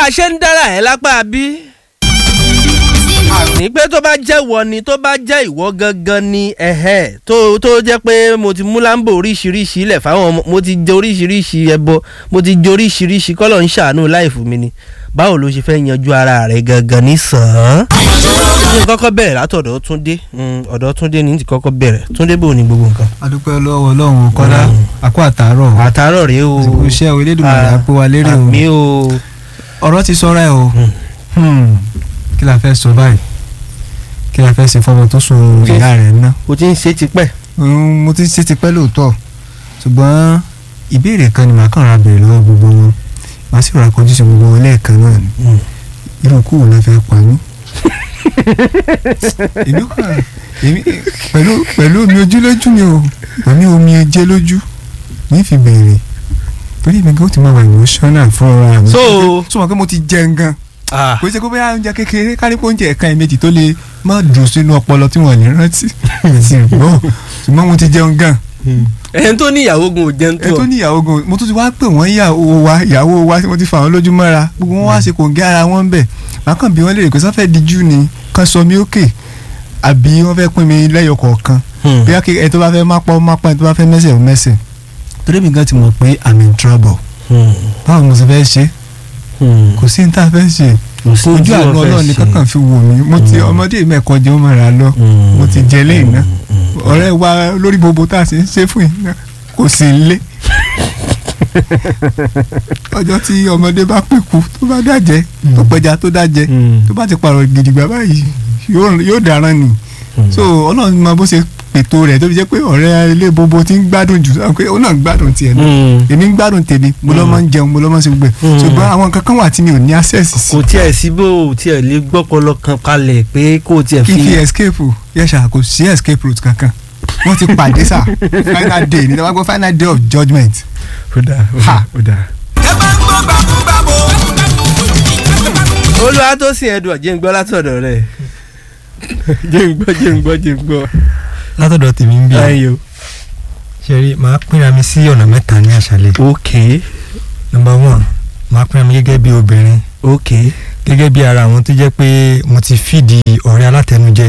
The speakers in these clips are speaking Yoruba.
a ṣe ń dára ẹ̀ lápá bí. ní pé tó bá jẹ́ wọ ni tó bá jẹ́ ìwọ gangan ni ẹ̀hẹ́ tó tó jẹ́ pé mo ti mú láǹbò oríṣiríṣi ilẹ̀ fáwọn ọmọ mo ti jẹ oríṣiríṣi ẹbọ mo ti jẹ oríṣiríṣi kọ́lọ̀ ń ṣàánú láìfù mi ni báwo ló ṣe fẹ́ yanjú ara rẹ̀ gangan ní sàn án. ní kọ́kọ́ bẹ̀rẹ̀ látọ̀dọ̀ Túndé ọ̀dọ̀ Túndé ní ti kọ́kọ́ bẹ̀rẹ̀ Túndé bò ní gbogbo nǹkan. adúpẹ́ lọ́wọ́ ọlọ́run kọ́lá àkó àtàárọ̀ àtàárọ̀ rèé o àsìkò iṣẹ́ o elédùnmọ̀lá Ah, pé wa lérè o àmì o ọ̀rọ̀ ti sọ́ra ẹ̀ o Hmm. kí la fẹ́ sọ báyìí kí la fẹ́ ṣe fọmọ tó sun Kí- ìyá rẹ̀ ná o ti ń ṣe tipẹ́. Mm, mo ti ṣe ti pẹ́ lóòótọ́ ṣùgbọ́n ìbéèrè kan ni màá kàn ra bèrè lọ́wọ́ gbogbo wọn màá sì rà kọjú sí gbogbo wọn lẹ́ẹ̀kan náà ni irú kú wo la fẹ́ pa mí. èmi kàn èmi pẹ̀lú pẹ̀lú omi ojú lójú mi o pẹ̀lú omi ẹjẹ́ lójú ní fi bèrè torí mi kò ti máa wà emotional fún ọ̀rọ̀ mi. So- sọ wọn pé mo ti jẹun gan Ah, kò ṣe kó bóyá oúnjẹ kékeré kárí pé oúnjẹ ẹ̀ka ẹ̀mejì tó lè má dùn sínú ọpọlọ tí wọ́n lè rántí sí gbọ́ ṣùgbọ́n mo ti jẹun gan ẹni tó ní ìyàwó gun ò jẹun ẹ tó tó ní ìyàwó gan mo tún ti wá pè wọ́n ìyàwó wa ìyàwó wa tí wọ́n ti fà wọ́n lójú mọ́ra gbogbo wọn wá ṣe kò ń gé ara wọn bẹ̀ màá kàn bí wọ́n lè rè pé sọ́fẹ́ díjú ni kán sọ mí òkè àbí wọ́n fẹ́ pín mi lẹ́yọ kọ̀ọ̀kan Hmm. bí ẹ tó bá fẹ́ má pọ́ má pọ́ ẹ tó bá fẹ́ mẹ́sẹ̀ ò mẹ́sẹ̀ torí mi gan ti mọ̀ pé I'm in trouble Hmm. báwo ni mo sì fẹ́ ṣe Hmm. kò sí ní tá a fẹ́ ṣe Kò sí ojú tí àánú wọ́n fẹ́ ọlọ́run ní ṣe. kankan fi wò mí mo ti ọmọdé mẹ́kọ̀ọ́ jẹun mọ́ra lọ Hmm. mo ti jẹ lẹ́yìn náà Hmm. ọ̀rẹ́ wa lórí gbogbo tá a ṣe ń ṣe fún yìí náà kò sí lé ọjọ́ tí ọmọdé bá pẹ̀kú tó bá dájẹ́ tó pẹja tó dájẹ́ Hmm. tó bá ti pààrọ̀ gidigba báyìí yóò yóò dáràn ni so ọlọ́run mọ bó ṣe pètò rẹ̀ tó fi jẹ́ pé ọ̀rẹ́ ilé gbogbo ti ń gbádùn jù sọ pé ó náà ń gbádùn tiẹ̀ náà Hmm. èmi ń gbádùn tèmi mo lọ́ máa ń jẹun mo lọ́ máa ń ṣe gbogbo ẹ̀ Mm. ṣùgbọ́n àwọn kankan wà tí mi ò ní access sí kò tiẹ̀ sí bó o tiẹ̀ lè gbọ́pọlọ kan kalẹ̀ pé kó o tiẹ̀ kí n fi fi. escape yẹ́sà kò sí escape route kankan wọ́n ti pàdé sà final day ní tàbí final day of judgement ó dáa Ha. ó dáa. ẹ bá ń gbọ́ gbàgbọ́ olúwa tó sìn ẹdùn ọ̀jẹ̀ ń gbọ́ látọ̀dọ̀ rẹ̀ jẹ́ ń gbọ́ jẹ́ ń gbọ́ jẹ́ ń gbọ́. látọ̀dọ̀ tèmi ń bí ayo. ṣe rí màá pínra mi sí ọ̀nà mẹ́ta ní àṣálẹ́ ok number one màá pínra mi gẹ́gẹ́ bí obìnrin ok. gẹ́gẹ́ bí ara àwọn tó jẹ́ pé mo ti fìdí ọ̀rẹ́ alátẹnujẹ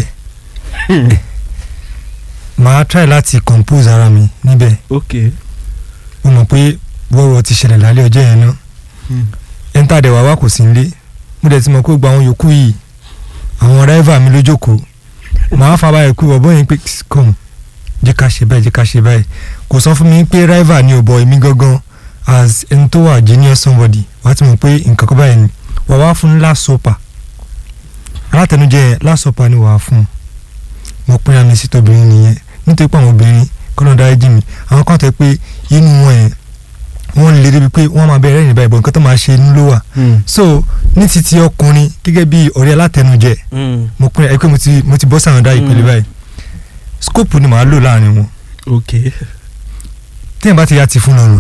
màá try láti compose ara mi níbẹ̀ ok. mo mọ̀ pé wọ́wọ́ ti ṣẹlẹ̀ lálẹ́ ọjọ́ yẹn náà ẹ̀ńtà dẹ̀ wá wá kò sí nílé mo dẹ̀ ti mọ̀ pé gbogbo àwọn yòókù yìí àwọn rẹ́fà mi ló jókòó màá fa báyìí pé bọ̀bọ́ yẹn pé come jẹ́ ká ṣe báyìí jẹ́ ká ṣe báyìí kò sọ fún mi pé rẹ́fà ni ò bọ̀ èmi gangan as ẹni tó wà genius somebody wàá ti mọ̀ pé nǹkan kan báyìí ni wà wá fún last supper alátẹnujẹ yẹn last supper ni wàá fún mo pínra mi sí tóbìnrin nìyẹn nítorí pé àwọn obìnrin kọ́nà dáríjì mi àwọn kan tẹ́ pé inú wọn yẹn wọ́n lè débi pé wọ́n máa bẹ̀rẹ̀ ìrìn báyìí bọ̀ nǹkan tó máa ṣe inú ló wà so ní titi ọkùnrin gẹ́gẹ́ bí ọ̀rẹ́ alátẹnujẹ mo pín ẹ pé mo ti mo ti bọ́ sáwọn dá ìpele Mm. báyìí scope ni màá lò láàrin wọn ok. téèyàn bá ti yá ti fún lọ́rùn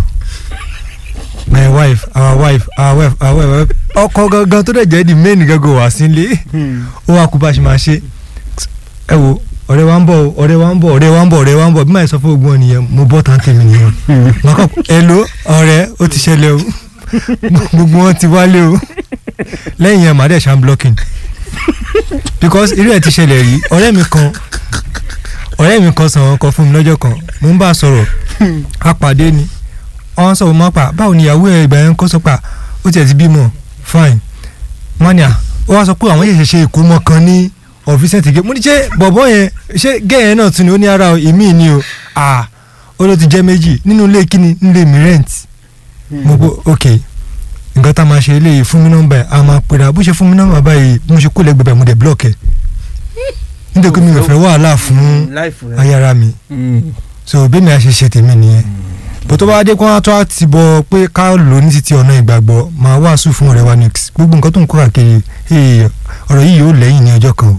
my wife our wife our wife our wife our wife ọkọ gangan tó dẹ̀ jẹ́ di main gangan wá sílé ó wá kú bá a ṣe máa ṣe ẹ wo ọ̀rẹ́ wa ń bọ̀ o, ọ̀rẹ́ wa ń bọ̀ ọ̀rẹ́ wa ń bọ̀ ọ̀rẹ́ wa ń bọ̀ bí màá sọ fún ogun ọ̀nìyẹn mo bọ́ tán tèmi nìyẹn màá kọ́ hello ọ̀rẹ́ ó ti ṣẹlẹ̀ o gbogbo wọn ti wálé o lẹ́yìn yẹn màá dẹ̀ ṣàn blocking because irú ẹ̀ ti ṣẹlẹ̀ rí ọ̀rẹ́ mi kan ọ̀rẹ́ mi kan sọ̀rọ̀ kan fún mi lọ́jọ́ kan mo ń bá a sọ̀rọ̀ a pàdé ni ọ̀hún sọ̀rọ̀ máa pa báwo ni ìyàwó ẹ̀ ìgbà yẹn kó sọ pa ó tiẹ̀ ti bímọ fine mania ó wá sọ pé àwọn yẹ̀ṣẹ̀ ṣe ìkómọ kan ní ọ̀fíìsì ẹ̀tìgé mo ní ṣé bọ̀bọ̀ yẹn ṣé gẹ́yẹn náà tún ni ó ní ara ìmí ni o ah ó ló ti jẹ́ méjì nínú ilé kíni nílé mi rent mo gbọ́ ok nǹkan tá a máa ṣe eléyìí fún mi nọ́mbà ẹ̀ a máa pèrè bó ṣe fún mi nọ́mbà báyìí bí mo ṣe kó lẹ́gbẹ̀ẹ́ báyìí mo dẹ̀ block ẹ̀ nítorí pé mi ò fẹ́ wàhálà fún láìfù rẹ. ayára mi so bẹ́ẹ̀ mi a ṣe ṣe tèmi nìyẹn bó tó bá dé kó wá tó a ti bọ pé ká lò ní títí ọ̀nà ìgbàgbọ́ máa wàásù fún ọ̀rẹ́ wa nix gbogbo nǹkan tó ń kó káàkiri hey, ọ̀rọ̀ yìí yóò lẹ́yìn ní ọjọ́ kan o.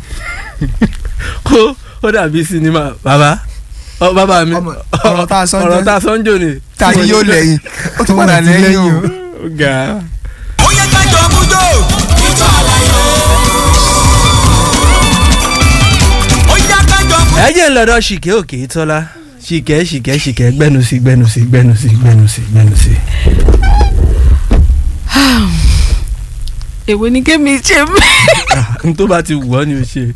kó ó dàbí sinimá bàbá ọ bàbá mi Ọmọ- ọ̀rọ̀ tá a sọ ń ọ̀rọ̀ jẹ́- tá a sọ ń jò ní. ta ni yóò lẹ́yìn ó tún padà Ó ti lẹ́yìn lẹ́yìn o. o. ó ga. ó yẹ ká jọ mú jò. ìjọ àlàyé. ó yẹ ká jọ mú. ẹ jẹ́ ń lọ́dọ̀ ṣìkẹ́ òkè tọ́lá ṣìkẹ́ ṣìkẹ́ ṣìkẹ́ gbẹ́nu sí gbẹ́nu sí gbẹ́nu sí gbẹ́nu sí gbẹ́nu sí. èwo ni kémi ṣe mí. n tó bá ti wù ọ́ ni o ṣe.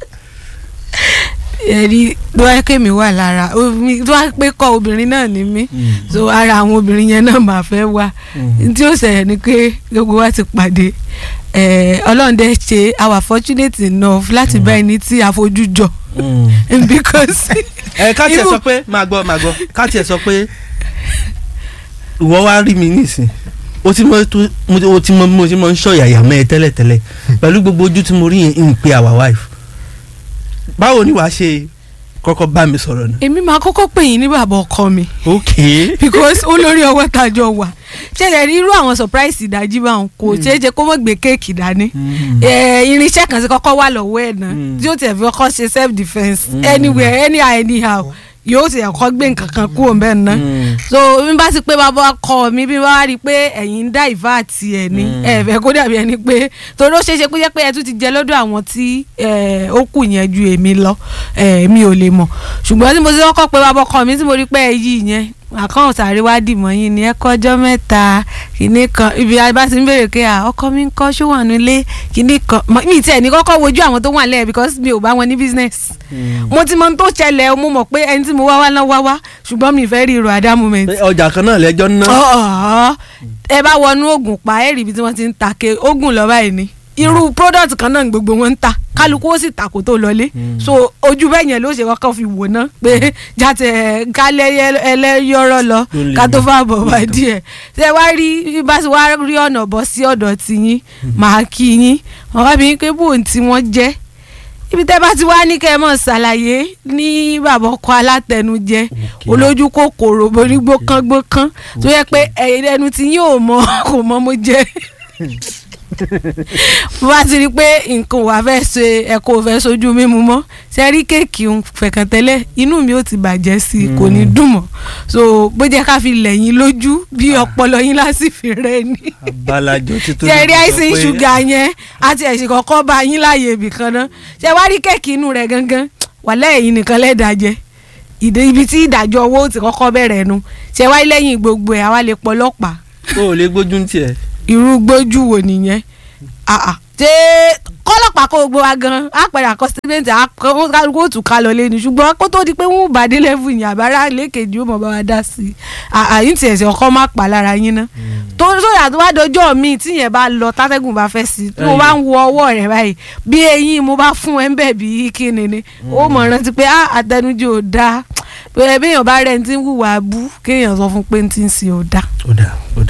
ẹ̀rí tó wá kémi wà lára omi- tó wá pé kọ́ obìnrin náà ni mí so ara àwọn obìnrin yẹn náà máa fẹ́ wá tí ó ṣẹlẹ̀ ni pé gbogbo wa ti pàdé eh, ọlọ́run dẹ̀ ṣe our fortunate enough láti bá ẹni tí a fojú jọ because ẹ ká tiẹ̀ Irú- sọ pé máa gbọ́ máa gbọ́ ká tiẹ̀ sọ pé ìwọ wá rí mi nísìn o ti mọ tó mo ti- o ti mọ bí mo ti mọ ń ṣọ yàyà mẹ́ ẹ tẹ́lẹ̀tẹ́lẹ̀ pẹ̀lú gbogbo ojú tí mo rí yẹn ń pe our wife báwo ni wàá ṣe kọ́kọ́ bá mi sọ̀rọ̀ náà. èmi máa kọ́kọ́ pè yín ní bàbá ọkọ mi ok because olórí ọwọ́ tàjọ wà ṣẹlẹ̀ rí irú àwọn surprise ìdájí bá wọn kò ṣeé ṣe kó mọ̀ gbé kéèkì dání Eh, irinṣẹ́ kan ti kọ́kọ́ wà lọ́wọ́ ẹ̀ náà Mm. tí ó tẹ̀ fi kọ́kọ́ ṣe self defence Mm. anywhere anyhow anyhow yóò ti ẹ̀kọ́ gbé nǹkan kan kúrò mbẹ́ ná Mm. so bí n bá ti pé bàbá ọkọ mi bí n bá wá rí i pé ẹ̀yin ń dá ìfá àti ẹ̀ ní Mm. ẹ̀ fẹ́ kó dàbí ẹni pé torí ó ṣeé ṣe kó jẹ́ pé ẹ tún ti jẹ lọ́dọ̀ àwọn tí eh, ó kù yẹn ju èmi lọ eh, mi ò lè mọ̀ ṣùgbọ́n tí mo ti kọ́kọ́ pé bàbá ọkọ mi tí mo rí pé ẹ yí yẹn àkàn sàárè wá dìmọ̀ yín ni ẹ kọjọ́ mẹ́ta kìíní kan ibi bá ti ń béèrè pé à ọkọ mi ń kọ́ ṣó wà nílé kìíní kan mọ- mi tiẹ̀ ní kọ́kọ́ wojú àwọn tó wà lẹ́yìn because mi ò bá wọn ní business mo ti mọ ohun tó ṣẹlẹ̀ mo mọ̀ pé ẹni tí mo wá wá náà wá wá ṣùgbọ́n mi fẹ́ rí irun at that moment Pé ọjà kan náà lẹ́jọ́ ná. ọ̀ọ́ ẹ bá wọnú oògùn pa ẹ rí ibi tí wọ́n ti ń ta ke oògùn lọ báyìí ni irú product kan náà ni gbogbo wọn ń ta kálukú ó sì ta kó tó lọlé so ojú bẹ́ẹ̀ yẹn ló ṣe kọ́kọ́ fi wò ná pé jáde kálẹ̀ ẹlẹ́yọ̀rọ̀ lọ Tó lè ká tó mọ̀. fà bọ̀ wá díẹ̀ ṣé wá rí bí bá ti wá rí ọ̀nà bọ́ sí ọ̀dọ̀ tiyín màá kí yín wọ́n wá bí yín pé bóun tí wọ́n jẹ́ ibi tẹ́ bá ti wá ní kẹ́ ẹ mọ̀ ṣàlàyé ní bàbá ọkọ alátẹnujẹ olójú kòkòrò borígbókángbókán tó yẹ pé ẹ̀yìn ẹnu tí yín ò mọ kò mọ mo jẹ mo bá ti rí i pé nǹkan wà fẹ́ ṣe ẹ̀kọ́ ò fẹ́ sojú mímu mọ́ ṣe rí kéèkì ń fẹ̀kàn tẹ́lẹ̀ inú mi ò ti bàjẹ́ sí i kò ní dùn mọ́ so bó jẹ́ ká fi lẹ̀yìn lójú bí ọpọlọ yín lásìfì rẹ ni abalajọ títí. ṣe rí àìsàn ṣúgà yẹn àti ẹ̀sìn kọ̀ọ̀kan bá yín láàyè ibì kan náà ṣe wá rí kéèkì inú rẹ̀ gangan wà lẹ́yìn nìkan lẹ́dàjẹ́ ìdè ibi tí ìdájọ́ owó ti kọ́kọ́ bẹ̀rẹ̀ nu ṣe wá lẹ́yìn gbogbo ẹ̀ àwa lè pọ̀ ọlọ́pàá o ò lè gbójú ń tiẹ̀. irú gbójú wo nìyẹn Ah, ah. ṣé kọ́lọ́pàá kó gbogbo wa gan àpẹẹrẹ àkọsílẹ̀ǹtì kálukú òtún ká lọ lẹ́nu ṣùgbọ́n kó tó di pé wọ́n bá dé lẹ́fù yìí àbára lẹ́kẹ̀jì ó mọ̀ bá wa dá sí i àyín tí ẹ̀sẹ̀ ọkọ má pa lára yín ná tó sóyà tó wá dọjọ́ mi tí yẹn bá lọ tátẹ́gùn bá fẹ́ sí i tí mo bá ń wo ọwọ́ rẹ̀ báyìí bí eyín mo bá fún ẹ ń bẹ̀ bí kíni ni ó mọ̀ rántí pé ah, àtẹnujẹ ò dáa pé béèyàn bá rẹ̀ ń tí ń hùwà bú kéèyàn sọ fún pé ń tí ń ṣe ò dáa. ó dà ó dà